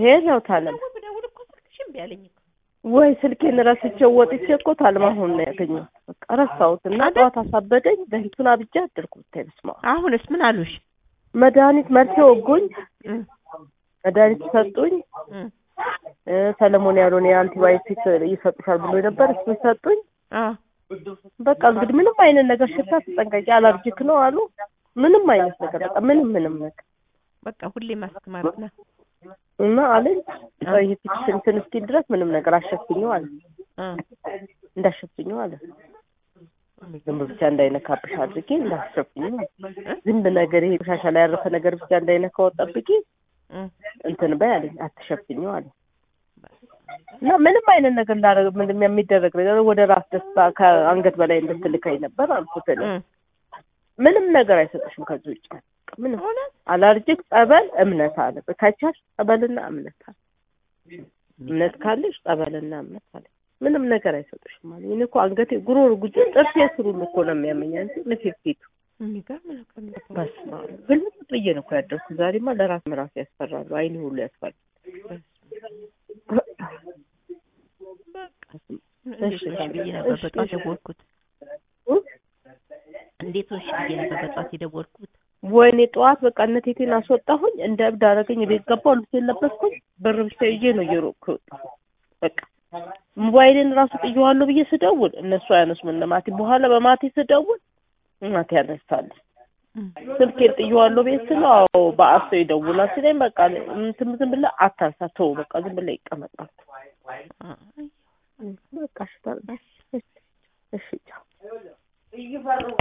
ሄለው ታለም ደግሞ ብደውል እኮ ስልክሽ እምቢ አለኝ እኮ ወይ ስልኬን ረስቼው ወጥቼ እኮ ታለም አሁን ነው ያገኘሁት። በቃ ረሳሁት እና አይደል? ጠዋት አሳበደኝ። በእንትን አብጃ አደርኩ። ብታይ በስመ አብ አሁንስ ምን አሉሽ? መድኃኒት መርፌ ወጉኝ፣ እም፣ መድኃኒት ሰጡኝ። እም፣ እ፣ ሰለሞን ያልሆነ የአንቲባዮቲክ ይሰጡሻል ብሎ ነበር። እሱን ሰጡኝ። አዎ በቃ እንግዲህ ምንም አይነት ነገር ሽታ ተጠንቀቂ፣ አላርጂክ ነው አሉ። ምንም አይነት ነገር በቃ ምንም ምንም ነገር በቃ ሁሌ ማስክ ማድረግ ነው። እና አለኝ ይሄ ፊትሽ እንትን እስኪል ድረስ ምንም ነገር አሸፍኝው አለ አ እንዳሸፍኝው አለ ዝም ብቻ እንዳይነካብሽ አድርጌ እንዳሸፍኝው አለ። ዝንብ ነገር ይሄ ቆሻሻ ላይ ያረፈ ነገር ብቻ እንዳይነካው ጠብቂ እም፣ እንትን በይ አለኝ አትሸፍኝው አለ እና ምንም አይነት ነገር ላደርግ ምንም የሚደረግ ነገር ወደ ራስ ደስታ ከአንገት በላይ እንድትልካኝ ነበር አልኩት እኔ። እም፣ ምንም ነገር አይሰጥሽም ከዚህ ውጭ በቃ ምንም እውነት አላርጂክ ጸበል እምነት አለ ከቻልሽ ጸበልና እምነት አለ እምነት ካለሽ ጸበልና እምነት አለ ምንም ነገር አይሰጡሽም ማለት እኔ እኮ አንገቴ ጉሮሮ ጉጆ ጥርሴ ስሩን እኮ ነው የሚያመኝ እንጂ ንፊፊቱ የሚገርም ነገር ነው። በስመ አብ ግልጥ ብዬ ነው እኮ ያደርኩ ዛሬማ ለራስ ምራስ ያስፈራሉ አይኔ ሁሉ ያስፈራል እንዴት ሆንሽ ብዬ ነበር በጧት የደወልኩት። እንዴት ሆንሽ ብዬ ነበር በጧት የደወልኩት። ወይኔ ጠዋት በቃ እነቴቴን አስወጣሁኝ እንደ እብድ አደረገኝ ቤት ገባሁ ልብሴን ለበስኩኝ ብር ብቻ ይዤ ነው እየሮጥኩ የወጣሁ በቃ ሞባይሌን ራሱ ጥዬዋለሁ ብዬ ስደውል እነሱ አያነሱም እነ ማቴ በኋላ በማቴ ስደውል ማቴ ያነሳለች እም፣ ስልኬን ጥዬዋለሁ ቤት ስለው አዎ በአፍ ሰው ይደውላል ሲለኝ በቃ እንትን ዝም ብለህ አታንሳ ተው በቃ ዝም ብለህ ይቀመጣል አይ በቃ እሺ ታዲያ። እሺ ቻው